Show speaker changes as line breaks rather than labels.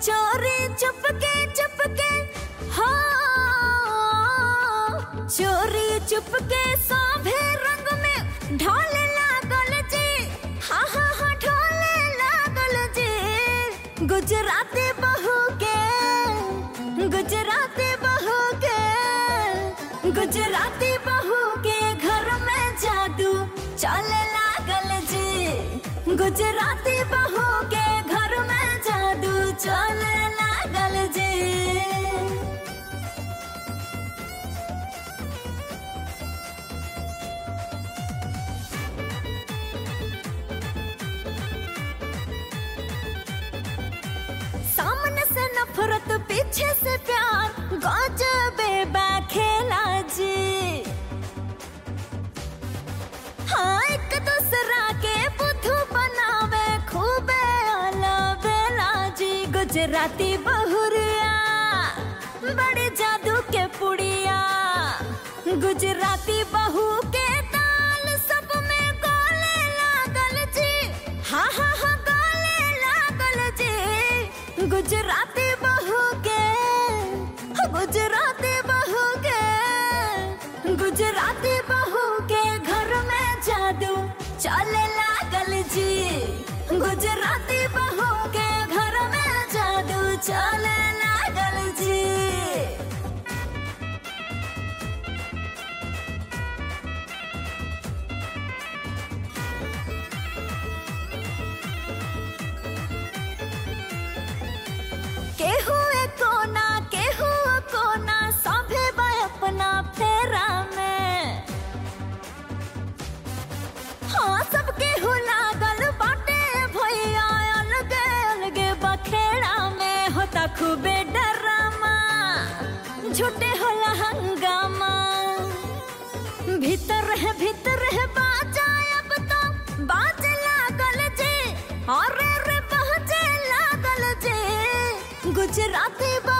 चोरी चुपके चुपके हो चोरी चुपके सभे रंग में ढोले लागल जी हाँ हाँ हाँ ढोले लागल जी गुजराती बहू के गुजराती बहू के गुजराती बहू के घर में जादू चले लागल जी गुजराती बहू के घर में जादू चले लागल जी सामने से नफरत पीछे से प्यार गजबे बा खेला जी हाँ एक दूसरा के बुद्धू बनावे खूबे अलबेला जी गुजराती बहुरिया बड़े जादू के पुड़िया गुजराती बहू के ताल सब में गोले लागल जी हाँ हाँ हाँ गोले लागल जी गुजराती बहू के गुजराती बहू के गुजराती बहू के घर में जादू चले लागल जी गुजराती बहू के घर में जादू चले लागल जी केहू कोना केहू कोना सभे बा अपना फेरा में हाँ सब केहू लागल बाटे भैया अलगे अलगे बखेड़ा में होता खूबे डरामा झूठे होला हंगामा भीतर है भीतर है बाजा अब तो बाजे लागल जी अरे रे बाजे लागल जी गुजराती